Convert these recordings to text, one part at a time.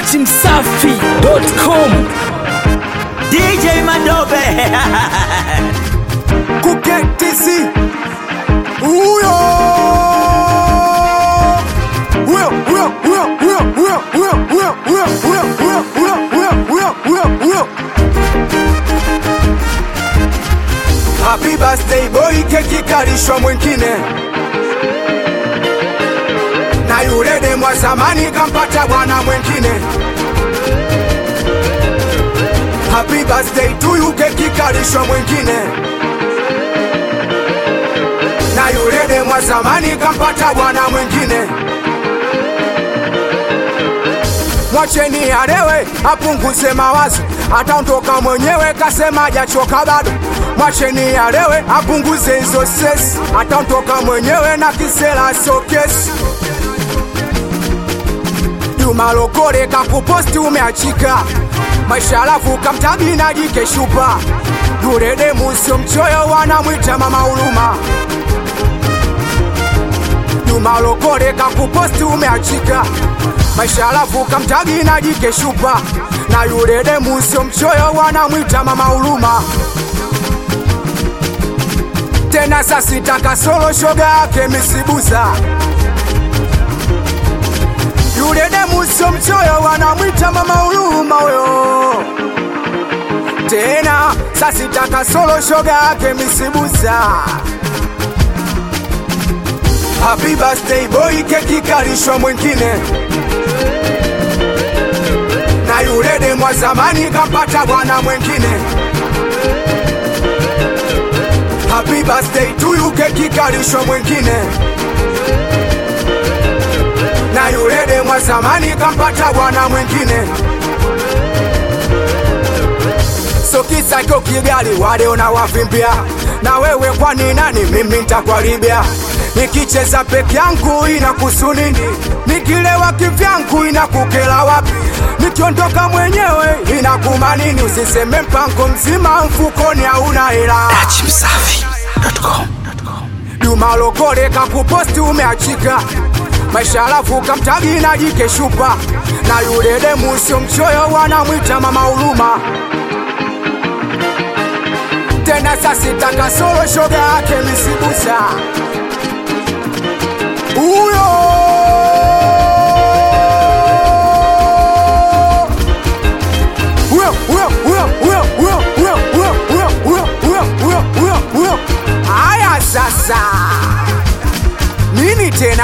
datimsafi.com DJ Madobe kuketisi huyo huyo huyo huyo huyo huyo huyo huyo huyo huyo huyo huyo huyo huyo huyo huyo Happy birthday boy, keki kalishwa mwingine na yule demu wa zamani kampata bwana mwingine. Happy birthday to you, keki kalishwa mwingine na yule demu wa zamani kampata bwana mwingine. Mwacheni alewe apunguze mawazo, ataondoka mwenyewe, kasema hajachoka bado. Mwacheni alewe apunguze hizo stress, ataondoka mwenyewe na kisela sokesi. Juma Lokole kakuposti umeachika, maisha alafu kamtagi na jike shupa. Yule demu sio mchoyo, wanamwita mama huruma. Juma Lokole kakuposti umeachika, maisha alafu kamtagi na jike shupa. Na yule demu sio mchoyo, wanamwita mama huruma. Tena sasitaka solo shoga yake misibusa yule demu sio mchoyo, wanamwita mama huruma huyo. Tena sasitaka solo shoga yake misibusa. Happy birthday boy, keki kalishwa mwingine na yule demu wa zamani kampata bwana mwingine. Happy birthday to you, keki kalishwa mwingine na yule demu wa zamani kampata bwana mwingine. So kisa iko Kigali, wale unawavimbia na wewe, kwani nani? Mimi nitakuharibia nikicheza peke yangu inakuhusu nini? Nikilewa kivyangu inakukela wapi? Nikiondoka mwenyewe inakuma nini? Usiseme mpango mzima mfukoni hauna hela. datimsafi.com Juma Lokole kakuposti umeachika, maisha alafu kamtagi na jike shupa, na yule demu sio mchoyo, wanamwita mama huruma. Tena sasitaka solo shoga yake misibusa huyo huyo huyo huyo huyo huyo huyo huyo huyo huyo huyo huyo huyo huyo haya sasa nini tena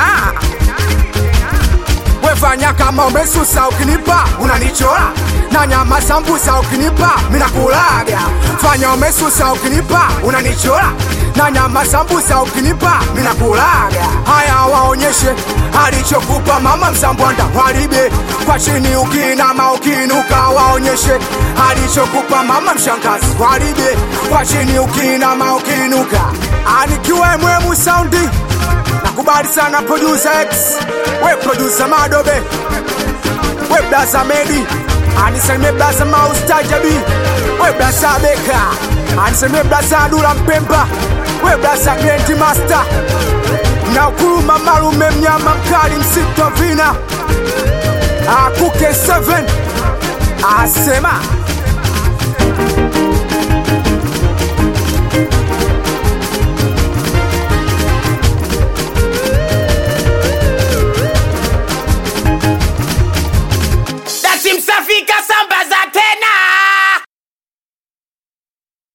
wefanya kama umesusa ukinipa unanichora na nyama sambusa ukinipa minakulaga fanya umesusa ukinipa unanichora na nyama sambusa ukinipa minakulaga haya waonyeshe alichokupa mama msambwanda waribe kwa chini ukinama ukinuka waonyeshe alichokupa mama mshangazi waribe kwa chini ukinama ukinuka anikiwe mwemu saundi nakubali sana producer X we producer Madobe we blaza Medi anisalimie blaza Maustajabi we blaza Beka anisalimie blaza Dula Mpemba we blaza Grand Master na ukuluma malume mnyama mkali msito vina akuke 7 asema datimsafi kasambaza